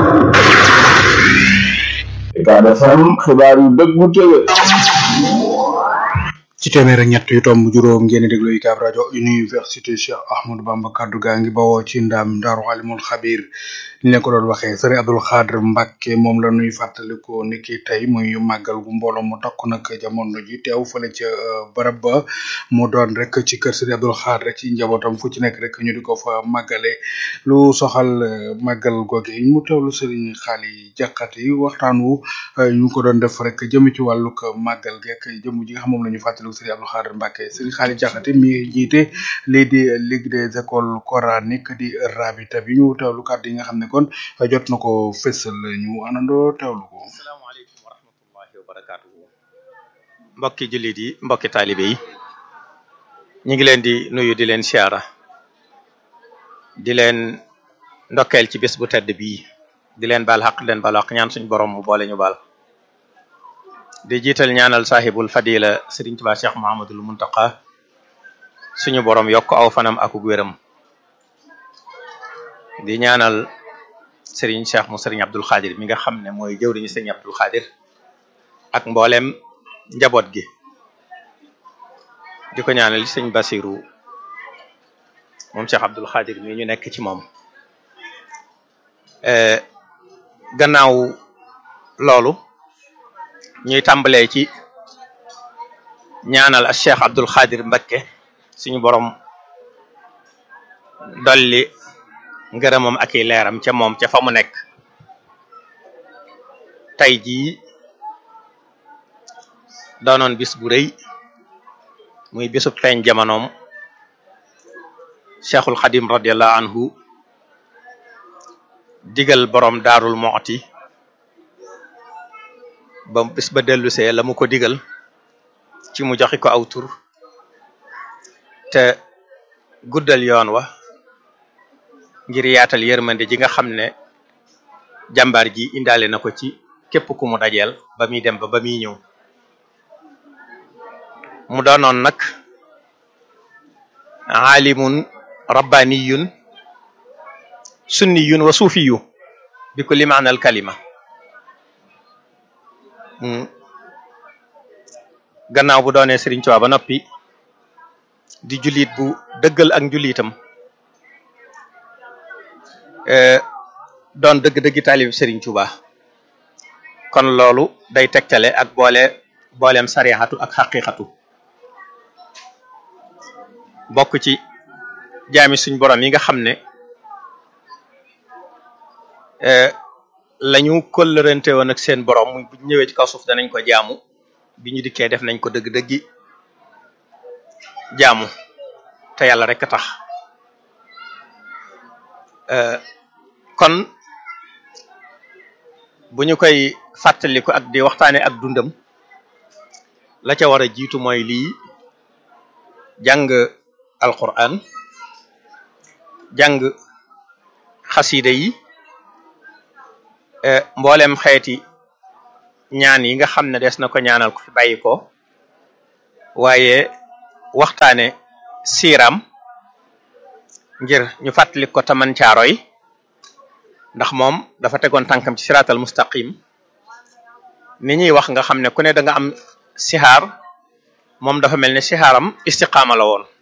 Ucab FM xibaar yu dëggu tëwe ci téeméer ak ñett yu tomb juróom ngeen di déglu UCAB rajo université Cheikh Ahmadou Bamba kaddu gaa ngi bawoo ci ndam Daaru Alimul Xabir ni leen ko doon waxee sëriñ Abdul Xaadir Mbàkke moom la nuy fàttaliko ni ki tey muy màggal gu mbooloo mu takku nag jamono ji teew fële ca barab ba mu doon rek ci kër sëriñ Abdul Xaadir ci njabootam fu ci nekk rek ñu di ko fa màggale lu soxal màggal googe mu teewlu sëriñ Xaali Jaxate waxtaan wu ñu ko doon def rek jëm ci wàllug màggal geek jëm ji nga xam moom la ñu fàttaliku Sëriñ Abdou Khadre Mbacké Sëriñ Xaali Jaxate mi jiite lii di Ligue des écoles coraniques di rabita bi ñu teewlu kàddu yi nga xam ne kon jot na ko fësal ñu anandoo teewlu ko asalaamaaleykum wa rahmatullahi wa barakaatuhu mbokki jullit yi mbokki taalibe yi ñu ngi leen di nuyu di leen siyaara di leen ndokkeel ci bés bu tedd bii di leen baal xaq di leen baal xaq ñaan suñu borom mu boole ñu baal di jiital ñaanal saaxibul fadila Sëriñ Tuubaa Cheikh Muhammadul Muntaqa suñu borom yokk aw fanam akuk wéram di ñaanal Sëriñ Cheikh mu Sëriñ Abdul Xaadir mi nga xam ne mooy jëwriñu Sëriñ Abdul Xaadir ak mboolem njaboot gi di ko ñaanal Sëriñ Basiru moom Cheikh Abdul Xaadir mi ñu nekk ci moom gannaaw loolu ñuy tàmbalee ci ñaanal ak Cheikh Abdul Xaadir Mbakke suñu borom dolli ngërëmam ak i leeram ca moom ca fa mu nekk tey jii doonoon bis bu rëy muy bisub feeñ jamonoom Cheikhul Xadim radiallahu anhu digal borom daarul mooti ba bis ba dellusee la mu ko digal ci mu joxi ko aw tur te guddal yoon wa ngir yaatal yërmande ji nga xam ne jàmbaar ji indaale na ko ci képp ku mu dajeel ba muy dem ba ba muy ñëw mu doonoon nag aalimun rabbaniyun sunniyun wa suufiyu bi kulli maanal kalima gannaaw bu doonee Sëriñ Tuubaa ba noppi di jullit bu dëggal ak njullitam doon dëgg-dëggi taalib Sëriñ Tuubaa kon loolu day tegtale ak boole booleem sarixatu ak xaqiqatu bokk ci jaami suñ borom yi nga xam ne lañu kollërante woon ak seen borom muy bu ñëwee ci kaw suuf danañ ko jaamu bi ñu dikkee def nañ ko dëgg-dëggi jaamu te yàlla rek a tax kon bu ñu koy fàttaliku ak di waxtaane ak dundam la ca war a jiitu mooy lii jàng alquran jàng xasida yi mboolem xeeti ñaan yi nga xam ne des na ko ñaanal ko fi bàyyi ko waaye waxtaane siiram ngir ñu fàttali ko taman caaroy ndax moom dafa tegoon tànkam ci siraatal mustaqim ni ñuy wax nga xam ne ku ne da nga am sixaar moom dafa mel ne sixaaram istiqaama la woon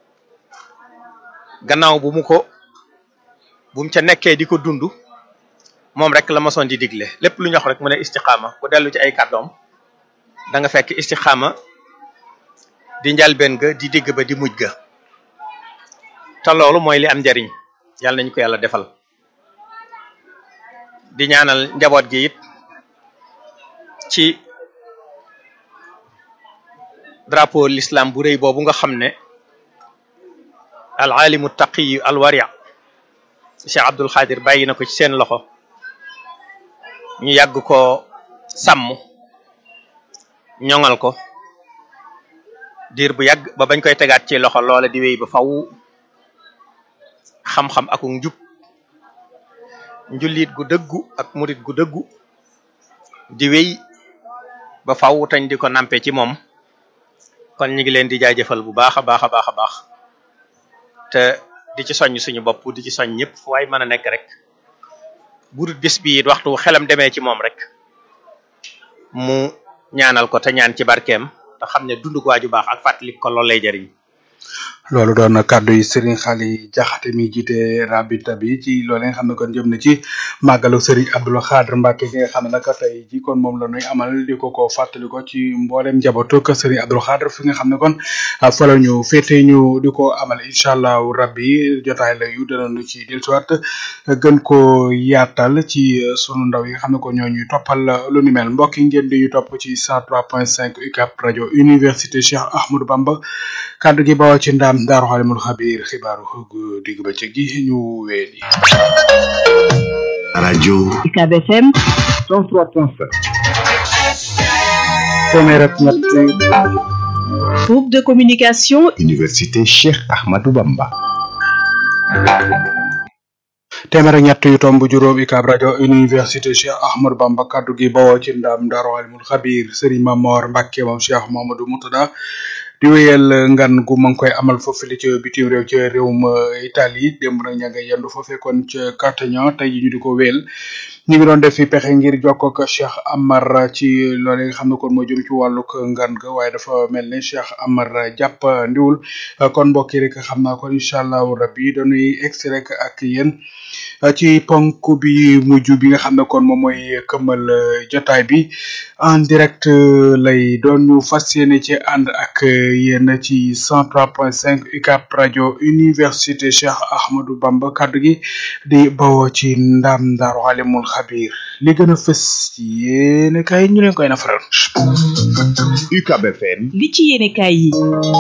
gannaaw bu mu ko bu mu ca nekkee di ko dund moom rek la mosoon di digle lépp lu ñu wax rek mu ne istiqaama ku dellu ci ay kàddoom da nga fekk istiqaama di njalbeen ga di digg ba di mujj ga te loolu mooy li am njariñ yàlla nañu ko yàlla defal di ñaanal njaboot gi it ci drapeau l'islam bu rëy boobu nga xam ne al alimu taqiyu al waria Cheikh Abdul Xaadir bàyyi na ko ci seen loxo ñu yàgg ko sàmm ñoŋal ko diir bu yàgg ba bañ koy tegaat ci loxo loola di wéy ba faw xam-xam ak njub njullit gu dëggu ak murit gu dëggu di wéy ba faw tañ di ko nampe ci moom kon ñu ngi leen di jaajëfal bu baax a baax a baax a baax te di ci soññ suñu bopp di ci soñ ñëpp fu waay mën a nekk rek bu dul bis bi it waxtu xelam demee ci moom rek mu ñaanal ko te ñaan ci barkeem te xam ne dund ko waaju baax ak fàttali ko loolu lay jëriñ loolu doon na kàddu yi Serigne Xali Jaxate mi jiite rabita bi ci loolu nga xam ne kon jëm na ci màggalu Serigne Abdoul Khadr Mbacke gi nga xam ne nag tey ji kon moom la ñuy amal di ko ko fàttali ko ci mboolem njabootu ko Serigne Abdoul Khadr fi nga xam ne kon fa la ñu féete ñu di ko amal incha allahu rabbi jotaay la yu danañu ci dellusiwaat gën ko yaatal ci sunu ndaw yi nga xam ne kon ñoo ñuy toppal lu ni mel mbokk yi ngeen di ñu topp ci 103.5 UCAP rajo université Cheikh Ahmadou Bamba kàddu gi bawoo ci ndaam daaru xalimul xabiir xibaaru gu digg ba ci gi ñu weeli rajo UCAB FM 103.5 téeméer ak ñett groupe de communication université Cheikh Ahmadou Bamba téeméer ak ñett yu tomb juróom UCAB rajo université Cheikh Ahmadou Bamba kaddu gi bawoo ci ndaam daaru xalimul xabiir Serigne Mamor Mbacke moom Cheikh Mamadou Moutada di wéyal ngan gu ma ngi koy amal foofu li ci bitim réew ci réewum Italie démb nag ña nga yendu foofee kon ca Cartagena tey ji ñu di ko wéyal ñu ngi doon def fi pexe ngir jokkoo ak Cheikh Amar ci loolu nga xam ne kon moo jëm ci wàllug ngan ga waaye dafa mel ne Cheikh Amar jàpp ndiwul kon mbokk yi rek xam naa kon incha allahu rabbi dañuy egsi rek ak yéen ci ponk bi mujj bi nga xam ne kon moom mooy këmmal jotaay bi en direct lay doon ñu fas yéene ci ànd ak yéen ci 103.5 UCAB rajo université Cheikh Ahmadou Bamba kaddu gi di bawoo ci ndam Daaru Alimul Xabir li gën a fës ci yéene kay ñu leen koy nafaral. UCAB FM li ci yéene kay yi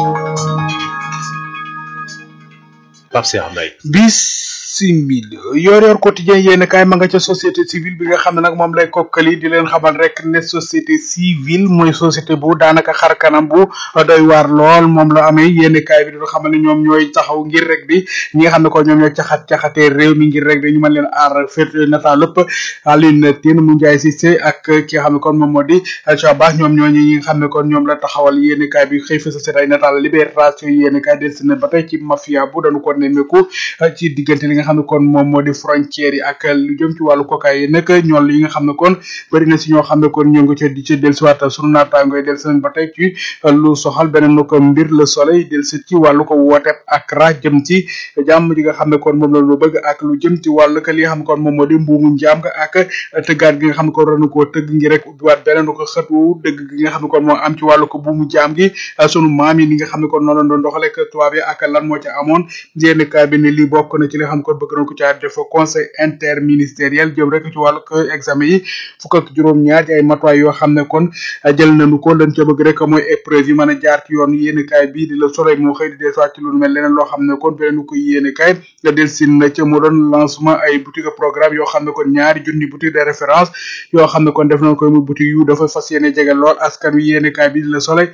Pape Cheikh Mbaye simili yor yor quotidien yéen kaay ma nga ca société civile bi nga xam ne nag moom lay kokkali di leen xamal rek ne société civile mooy société bu daanaka xar kanam bu doy waar lool moom la amee yéen kaay bi di xamal ne ñoom ñooy taxaw ngir rek di ñi nga xam ne ko ñoom ñooy caxat caxatee réew mi ngir rek di ñu mën leen aar féet nata lépp Aline Tine mu Ndiaye Cissé ak ki nga xam ne kon moom moo di Chaba ñoom ñooñu ñi nga xam ne kon ñoom la taxawal yéen kaay bi xëy fa société ay nataal libération yéen kaay des na ba tey ci mafia bu dañu ko nemmeeku ci diggante li nga xam ne kon moom moo di frontière yi ak lu jëm ci wàllu kokaay yi nag ñool yi nga xam ne kon bëri na si ñoo xam ne kon ñoo ngi ca di ca dellusiwaat sunu naataangoy dellusi nañ ba tey ci lu soxal beneen nu ko mbir le soleil dellusi ci wàllu ko wooteeb ak ra jëm ci jàmm ji nga xam ne kon moom la lu bëgg ak lu jëm ci wàllu ko li nga xam ne kon moom moo di mbuumu njaam nga ak tëggaat gi nga xam ne kon ranu koo tëgg ngi rek ubbiwaat beneen nu ko xëtu dëgg gi nga xam ne kon moo am ci wàllu ko buumu jaam gi sunu maam yi li nga xam ne kon noonu la doon doxale ak tubaab yi ak lan moo ca amoon yenn kaa bi ne lii bokk na ci li nga xam ne kon bëgg nañ ko caa def conseil interministériel jëm rek ci wàllu ko examen yi fukk ak juróom-ñaar ci ay matuwaay yoo xam ne kon jël nañu ko lañ ca bëgg rek mooy épreuve yi mën a jaar ci yoon yéene kaay bii di la soleil moo xëy di desuwaat ci lu mel leneen loo xam ne kon beneen ko yéene kaay nga del sin na ca mu doon lancement ay boutique programme yoo xam ne kon ñaari junni boutique de référence yoo xam ne kon def nañ koy muy boutique yu dafa fas yéene jege lool askan wi yéene kaay bii di la soleil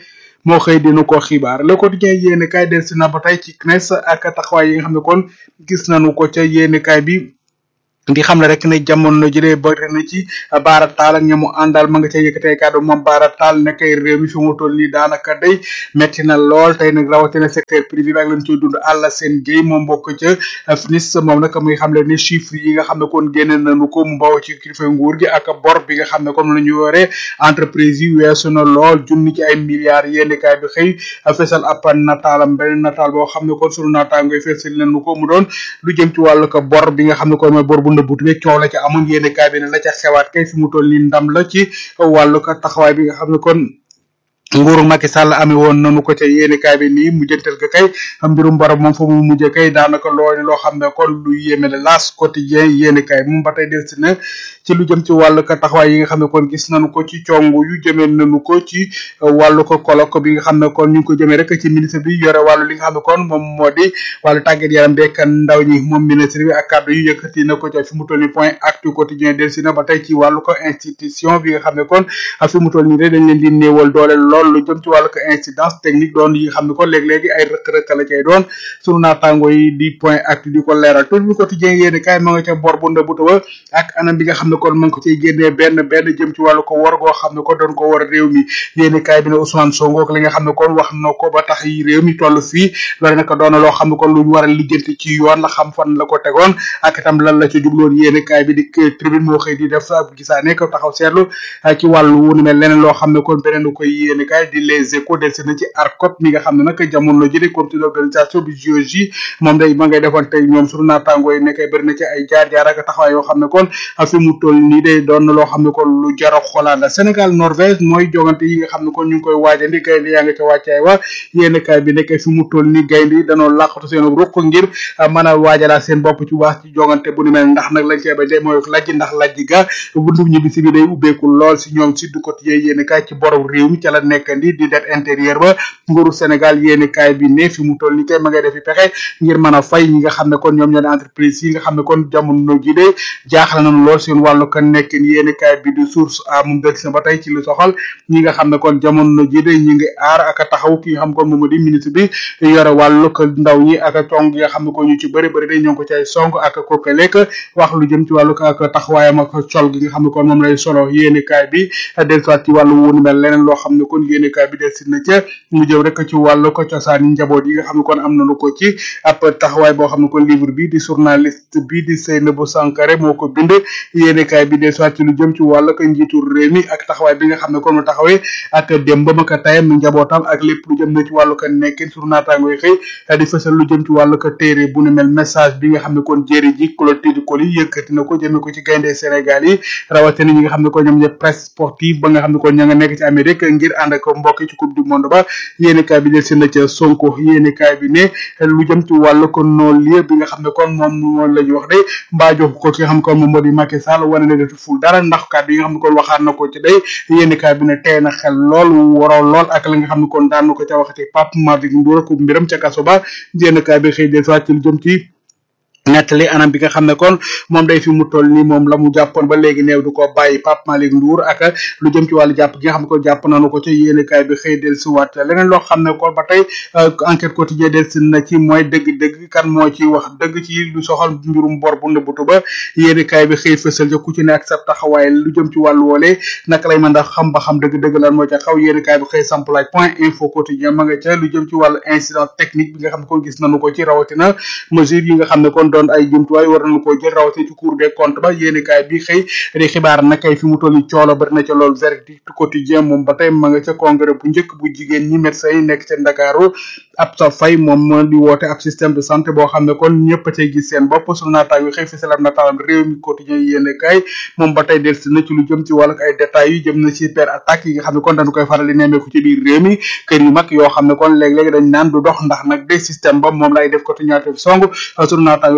moo xëy dinu ko xibaar le quotidien yéene kaay del si na ba tey ci CNES ak taxawaay yi nga xam ne kon gis nañu ko ca yéene kaay bi di xam ne rek ne jamono jëlee bëri na ci Bara Tall ak ñamu àndal ma nga ca yëkkatee kàddu moom Bara Tall ne kay réew mi fi mu toll nii daanaka day metti na lool tey nag rawatina secteur privé bi ak lañ ciy dund àlla seen géey moom bokk ca FNIS moom nag muy xam le ni chiffres yi nga xam ne kon génne nañu ko mu bawoo ci kilifa nguur gi ak bor bi nga xam ne kon la ñu yore entreprise yi weesu na lool junni ci ay milliards yéeni kaay bi xëy fesal ab nataalam benn nataal boo xam ne kon sunu naataangoy fesal nañu ko mu doon lu jëm ci wàllu ko bor bi nga xam ne kon mooy bor bu ndëbbut bi coow la ca amoon yéene kaay bi ne la ca xewaat kay fi mu toll nii ndam la ci wàllu ko taxawaay bi nga xam ne kon nguuru Macky Sall amee woon nanu ko ca yéene kaay bi nii mujjantal ga kay mbirum borom moom fa mu mujjee kay daanaka loolu loo xam ne kon lu yéeme la laas quotidien yéene kaay moom ba tey delsi na ci lu jëm ci wàllu ko taxawaay yi nga xam ne kon gis nañu ko ci cong yu jëmee nañu ko ci wàllu ko colloque bi nga xam ne kon ñu ngi ko jëmee rek ci ministre bi yore wàllu li nga xam ne kon moom moo di wàllu tàggat yaram beek ndaw ñi moom ministre bi ak kàddu yu yëkkati na ko ca fi mu toll nii point actu quotidien delsi na ba tey ci wàllu ko institution bi nga xam ne kon fi mu toll nii de dañ leen di néewal doole lool lu jëm ci wàllu ko incidence technique doon yi nga xam ne kon léeg-léegi ay rëkk-rëkk la cay doon sunu naataango yi di point actu di ko leeral tout le quotidien yéeni kaay ma nga ca bor bu ndëbuta ba ak anam bi nga xam ne kon ma ngi ko ciy génnee benn benn jëm ci wàllu ko war goo xam ne kon doon ko war réew mi yéeni kaay bi ne Ousmane Sonko ak li nga xam ne kon wax na ko ba tax yi réew mi toll fii loolu nag doon na loo xam ne kon lu ñu war a lijjanti ci yoon la xam fan la ko tegoon ak itam lan la ca jubloon yéeni kaay bi di tribune moo xëy di def sa gisaane ko taxaw seetlu ci wàllu wu ni mel leneen loo xam ne kon beneen lu koy yéeni kaay di les échos del na ci ARCOP mi nga xam ne nag jamono ji de comité d'organisation bi JOJ moom day ma ngay defoon tey ñoom sunu naataangoo yi nekkay bëri na ci ay jaar-jaar ak taxawaay yoo xam ne kon fi mu toll nii day doon na loo xam ne kon lu jara xoolaat la Sénégal Norvège mooy jogante yi nga xam ne kon ñu ngi koy waajandi gaynde yaa nga ca wàccaay wa yéen kaay bi nekk fi mu toll nii gaynde yi danoo làqatu seen ruq ngir mën a waajalaat seen bopp ci wax ci jogante bu ni mel ndax nag lañ cee ba de mooy lajj ndax lajj ga buntu ñibbisi bi day ubbeeku lool si ñoom si du quotidien yéen kaay ci borom réew mi ca la nekkandi di det intérieur ba nguuru Sénégal yéeni kaay bi ne fi mu toll ni kay ma ngay defi pexe ngir mën a fay ñi nga xam ne kon ñoom ñoo di entreprise yi nga xam ne kon jamono ji de jaaxal nañu lool seen wàllu kan nekkin yéeni kaay bi di source a moom dëgg na ba tey ci lu soxal ñi nga xam ne kon jamono ji de ñi ngi aar ak taxaw ki nga xam kon moom di ministre bi yore wàllu ko ndaw ñi ak cong yi nga xam ne kon ñu ci bëri bëri de ñoo ngi ko ci ay song ak kokalek wax lu jëm ci wàllu ko ak taxawaayam ak col gi nga xam ne kon moom lay solo yéeni kaay bi dellusiwaat ci wàllu wunu mel leneen loo xam ne kon yéeni kaay bi delsi na ca mu jëm rek ci wàllu ko cosaan njaboot yi nga xam ne kon am nañu ko ci ab taxawaay boo xam ne kon livre bi di journaliste bi di Seynabou Sankare moo ko bind yéenekaay bi dellusiwaat ci lu jëm ci wàllu ko njiitu réew mi ak taxawaay bi nga xam ne kon mu taxawee ak démbam ak tayam njabootam ak lépp lu jëm na ci wàllu ko nekkin sunu naataango yi xëy di fësal lu jëm ci wàllu ko téere bu nu mel message bi nga xam ne kon jéeri ji Clotilde Coly yëkkati na ko jëmee ko ci gaynde Sénégal yi rawatina ñi nga xam ne kon ñoom ñëpp presse sportive ba nga xam ne kon ña nga nekk ci Amérique ngir ànd ak mbokk yi ci coupe du monde ba yéenekaay bi del seen na ca Sonko yéenekaay bi ne lu jëm ci wàllu ko nool lieu bi nga xam ne kon moom moom la ñu wax de mbaa jox ko ki nga xam ne kon moom moo di Macky Sall wane ne defu ful dara ndax kàddu yi nga xam ne kon waxaat na ko ci day yéenekaay bi ne tey na xel lool waroo lool ak la nga xam ne kon daan na ko ca waxati Pape Malick Ndour ak mbiram ca kaso ba yéenekaay bi xëy del ci lu jëm ci nettali anam bi nga xam ne kon moom day fi mu toll nii moom la mu jàppoon ba léegi néew du ko bàyyi Pape Malick Ndour ak lu jëm ci wàllu jàpp gi nga xam ne ko jàpp nañu ko ci yéenekaay bi xëy del si waat leneen loo xam ne kon ba tey enquête quotidien del si na ci mooy dëgg-dëgg kan moo ci wax dëgg ci lu soxal mbirum bor bu nëbbutu ba yéenekaay bi xëy fësal ca ku ci ne ak sa taxawaay lu jëm ci wàllu woole naka lay mën a xam ba xam dëgg-dëgg lan moo ca xaw yéenekaay bi xëy samp laaj point info quotidien ma nga ca lu jëm ci wàllu incident technique bi nga xam ne kon gis nañu ko ci rawatina mesure yi nga xam ne kon doon ay jumtuwaay war nañu ko jël rawatina ci cour des comptes ba yéenekaay bi xëy di xibaar na kay fi mu toll nii coolo bari na ca loolu verdict quotidien moom ba tey ma nga ca congrès bu njëkk bu jigéen ñi médecins yi nekk ca Ndakaaru ab sa fay moom moo di woote ab système de santé boo xam ne kon ñëpp a cay gis seen bopp sunu naataango xëy fi salam nataalam réew mi quotidien yéenekaay moom ba tey delsi na ci lu jëm ci wàllu ay détails yu jëm na ci per attaque yi nga xam ne kon dañu koy faral di nemmeeku ci biir réew mi kër yu mag yoo xam ne kon léeg-léeg dañ naan du dox ndax nag de système ba moom lay def quotidien song sunu naataango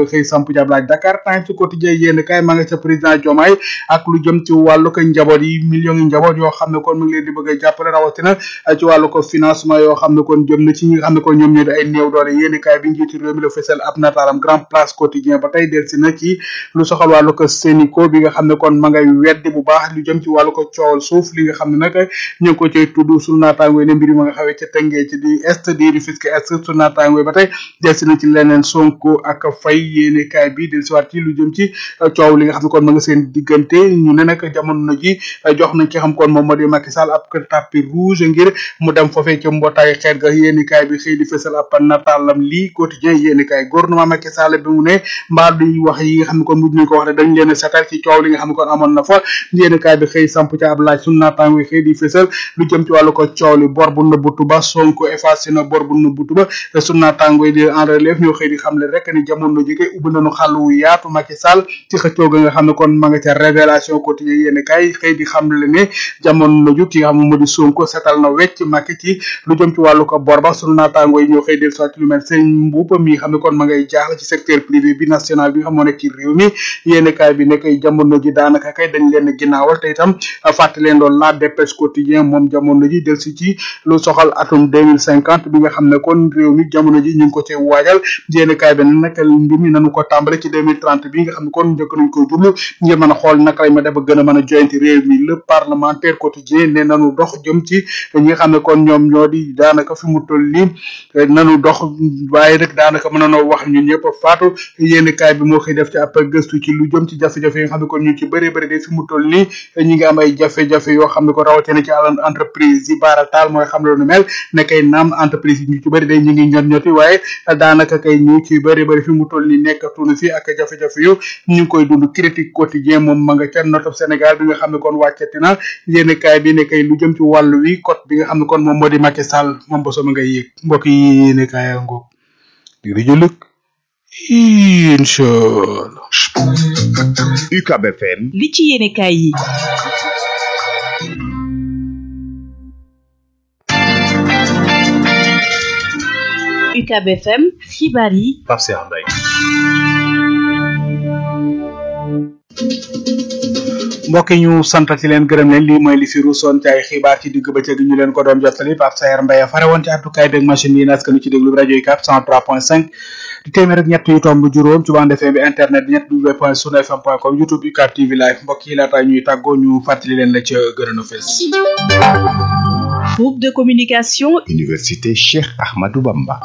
xëy samp jab laaj Dakar Times quotidien yéen kay ma nga ca président Diomaye ak lu jëm ci wàllu ko njaboot yi millions yi njaboot yoo xam ne kon mu ngi leen di bëgg a jàppale rawatina ci wàllu ko financement yoo xam ne kon jëm na ci ñi nga xam ne kon ñoom ñoo di ay néew doole yéen kay bi njiitu réew mi la fësal ab nataalam grand place quotidien ba tey delsi na ci lu soxal wàllu ko Sénico bi nga xam ne kon ma ngay weddi bu baax lu jëm ci wàllu ko coowal suuf li nga xam ne nag ñu ngi ko cay tudd sunu naataango ne mbir ma nga xawee ca tëngee ci di est di Rufisque est sunu naataango ba tey delsi na ci leneen Sonko ak Faye yéene kaay bi delsi waat ci lu jëm ci coow li nga xam ne kon ma nga seen diggante ñu ne nag jamono ji jox nañ ki xam kon moom moo di Macky Sall ab tapis rouge ngir mu dem foofee ca mbootaay xeet ga yéene kaay bi xëy di fësal ab nataalam lii quotidien yéene kaay gouvernement Macky Sall bi mu ne mbaa duñ wax yi nga xam ne kon mujj nañ ko wax ne dañ leen a setal ci coow li nga xam ne kon amoon na fa yéene kaay bi xëy samp ca ab laaj sunu naataango xëy di fësal lu jëm ci wàllu ko coow li bor bu nëbbutu ba Sonko effacé na bor bu nëbbutu ba sunu naataango yi di en relève ñoo xëy di xamle rek ni jamono ji kay ubbi nañu xàll wu yaatu Macky Sall ci xëccoo ga nga xam ne kon ma nga ca révélation quotidien yéene kaay xëy di xamle ne jamono ju ki nga xam ne moo di Sonko setal na wecc Macky ci lu jëm ci wàllu ko bor ba sunu naataango yi ñoo xëy del soit lu mel sëñ Mbuup mi xam ne kon ma ngay jaaxle ci secteur privé bi national bi nga xam moo nekk ci réew mi yéene kaay bi ne kay jamono ji daanaka kay dañ leen ginnaawal te itam fàtte leen loolu la dépêche quotidien moom jamono ji del si ci lu soxal atum deux mille cinquante bi nga xam ne kon réew mi jamono ji ñu ngi ko ci waajal yéene kaay bi ne nag mbir mi nañu ko tàmbale ci deux mille trente bi nga xam ne kon njëkk nañ ko jublu ngir mën a xool naka lañ ma def ba gën a mën a joyanti réew mi le parlementaire quotidien ne nanu dox jëm ci ñi nga xam ne kon ñoom ñoo di daanaka fi mu toll nii nanu dox waaye rek daanaka mën nanoo wax ñun ñëpp faatu yéene kaay bi moo xëy def ci ab gëstu ci lu jëm ci jafe-jafe yi nga xam ne kon ñu ci bëri bëri de fi mu toll nii ñi ngi am ay jafe-jafe yoo xam ne ko rawatina ci àlan entreprise yi baarataal mooy xam lu mel ne kay naam entreprise yi ñu ci bëri day ñu ngi ñot ñoti waaye daanaka kay ñu ci bëri bëri fi mu toll nii nekkatunu fi ak jafe-jafe yu ñu ngi koy dund critique quotidien moom ma nga ca notof Sénégal bi nga xam ne kon wàccati na yéen kaay bi ne kay lu jëm ci wàllu wi code bi nga xam ne kon moom moo di Macky Sall moom ba sama ngay yéeg mbokk yi yéen kaay yaa ngoog di rajo lëkk inchallah UCAB FM li ci yéene kaay yi UCAB FM xibaar yi Pape Cheikh Mbaye mbokk yi ñu santati leen gërëm leen lii mooy li fi ruusoon ci ay xibaar ci digg bëccëg ñu leen ko doon jottali Pape Sayer Mbaye fare woon ci àttukaay beeg machine yi naskanu ci déglu rajo yi cap 103.5 di téeméer ak ñett yu tomb juróom ci bande FM bi internet bi ñett w point sunu fm point com youtube UCAB TV live mbokk yi laata ñuy tàggoo ñu fàttali leen la ca gën a fees groupe de communication Université Cheikh Ahmadou Bamba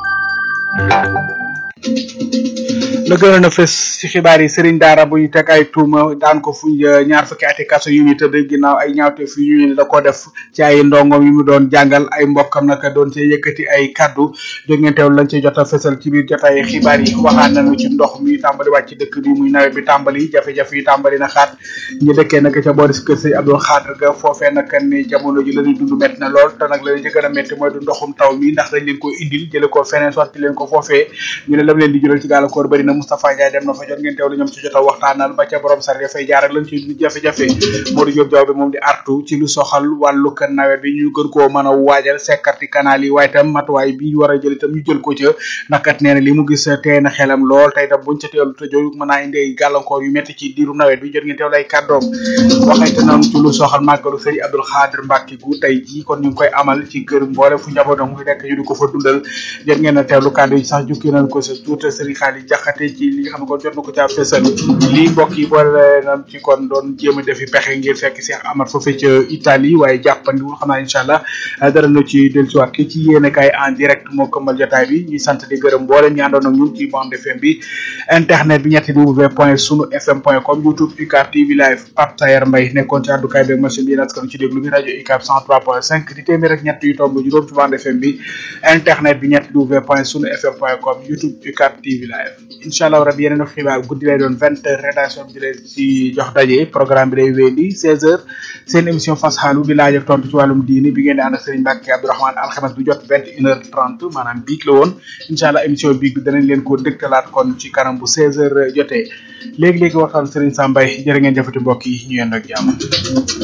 la gënoon a fës ci xibaar yi sëriñ daara bu ñu teg ay tuuma daan ko fu ñaar fukki ati kaso yu ñu tëdd ginnaaw ay ñaawteef yu ñu ne da ko def ci ay ndongom yu mu doon jàngal ay mbokkam naka doon cee yëkkati ay kaddu jóg ngeen teewlu lañ ci jot a fësal ci biir jotaay xibaar yi waxaan nañu ci ndox mi tàmbali wàcc ci dëkk bi muy nawet bi tàmbali jafe-jafe yi tàmbali na xaat ñu dëkkee nag ca boori kër sëñ Abdou Khadre ga foofee nag ni jamono ji la ñuy dund métti na lool te nag la ñu ci gën a métti mooy du ndoxum taw mi ndax dañ leen ko indil jële ko feneen sotti leen ko foofee ñu ne lam leen di jural ci gàllankoor bëri na Moustapha Ndiaye dem na fa jot ngeen teewlu ñoom ci jot a waxtaanal ba ca borom sar fay jaar ak lañ ci jafe-jafe Modou Diop Diaw bi moom di artu ci lu soxal wàllu kan nawet bi ñu gën koo mën a waajal sekkarti canal yi waaye itam matuwaay bi war a jël itam ñu jël ko ca nakat nee na li mu gis tee na xelam lool tey itam buñ ca teewlu te jooyu mën naa indi ay gàllankoor yu métti ci diiru nawet bi jot ngeen teewlu ay kàddoom waxante noonu ci lu soxal màggalu sëñ Abdou Khadre Mbacke gu tey ji kon ñu ngi koy amal ci kër mboole fu njabootam ngi nekk ñu di ko fa dundal jot ngeen a teewlu kàddu yi sax jukki nañ ko sa tuuta sëriñ Xaali jaxate ci li nga xam ne kon jot na ko caa fesal lii mbokk yi boole nam ci kon doon jéem a defi pexe ngir fekk Cheikh Amar foofu ca Italie waaye jàppandiwul xam naa incha allah dara na ci dellusiwaat ki ci yéene kaay en direct moo këmmal jotaay bi ñuy sant di gërëm mboolem ñi àndoon ak ñun ci bande FM bi internet bi ñetti w point sunu fm point com youtube UCAB TV live Pape Sayer Mbaye nekkoon ci àddukaay beeg machine bi naskanu ci déglu bi rajo UCAB 103.5 di téeméer ak ñett yu tomb juróom ci bande FM bi internet bi ñetti w point sunu fm point com youtube UCAB TV live incha allah rabi yeneen xibaar guddi lay doon vingt heures rédaction bi di leen ci jox daje programme bi day wéyandi seize heures seen émission fas xaalu di laaj ak tontu ci wàllum diini bi ngeen di ànd ak Serigne Mbacke Abdourahmane alxames bu jot vingt une heure trente maanaam biig la woon incha allah émission biig bi danañ leen ko dëgtalaat kon ci kanam bu seize heures jotee léegi-léegi waxtaan Serigne Sambay jërë ngeen jëfati mbokk yi ñu yendoo ak jàmm